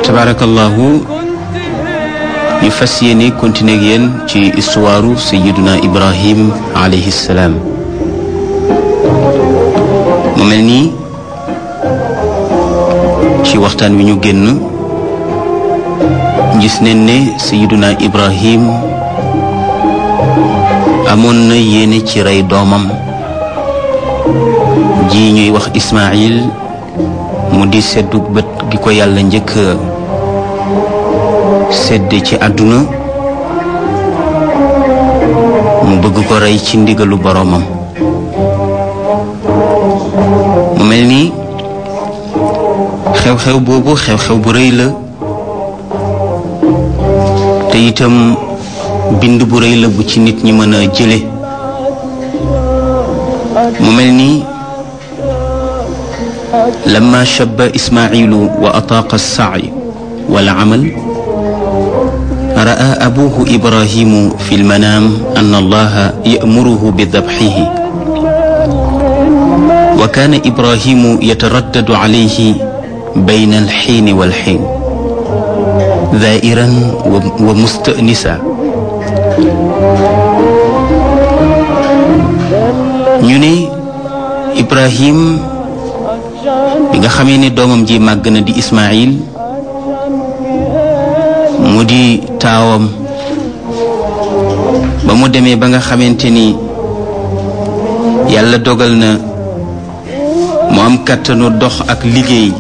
tabarakallahu ñu fas yéene continuer ak yéen ci histoire sayiduna ibrahim alayhi salaam mu mel nii ci waxtaan wi ñu génn gis nañ ne sayiduna ibrahim amoon na yéene ci rey doomam ji ñuy wax ismail mu di seddu bët gi ko yàlla njëkk sedd ci àdduna mu bëgg ko rey ci ndigalu boroomam mu mel ni xew-xew boobu xew-xew bu rëy la te itam bind bu rëy la bu ci nit ñi mën a jële mu mel ni لما شب إسماعيل وأطاق السعي والعمل رأى أبوه إبراهيم في المنام أن الله يأمره بذبحه وكان إبراهيم يتردد عليه بين الحين والحين ذائرا ومستأنسا ñune إبراهيم bi nga xamee ne doomam ji màgg na di Ismaayil mu di taawam ba mu demee ba nga xamante ni yàlla dogal na mu am kàttanu dox ak liggéey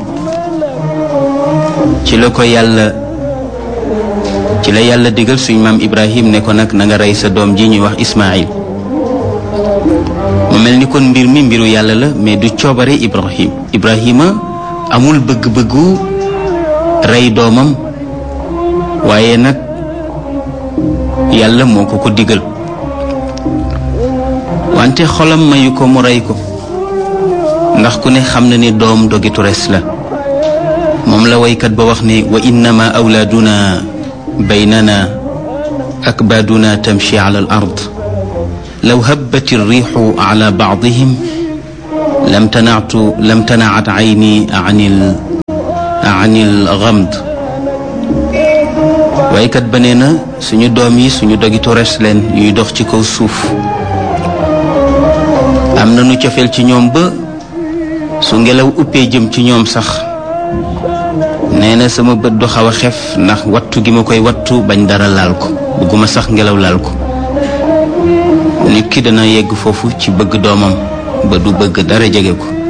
ci la ko yàlla ci la yàlla digal suñ maam Ibrahim ne ko nag na nga rey sa doom ji ñuy wax Ismaayil mu mel ni kon mbir mi mbiru yàlla la mais du coobare Ibrahim Ibrahima amul bëgg-bëggu rey doomam waaye nag yàlla moo ko ko digal wante xolam mayu ko mu rey ko ndax ku ne xam na ni doom dogitu res la moom la waykat ba wax ne wa innama awlaaduna baynana akbaaduna tamshi ala al ard لو هبت الريح على بعضهم لم تنعت لم تنعت عيني عن ال عن الغمد waykat ba nee na suñu doom yi suñu dogitu res leen yuy dox ci kaw suuf am na nu cofeel ci ñoom ba su ngelaw uppee jëm ci ñoom sax nee na sama bët du xaw a xef ndax wattu gi ma koy wattu bañ dara laal ko bëgguma sax ngelaw laal ko nit ki dana yegg foofu ci bëgg doomam ba du bëgg dara jege ko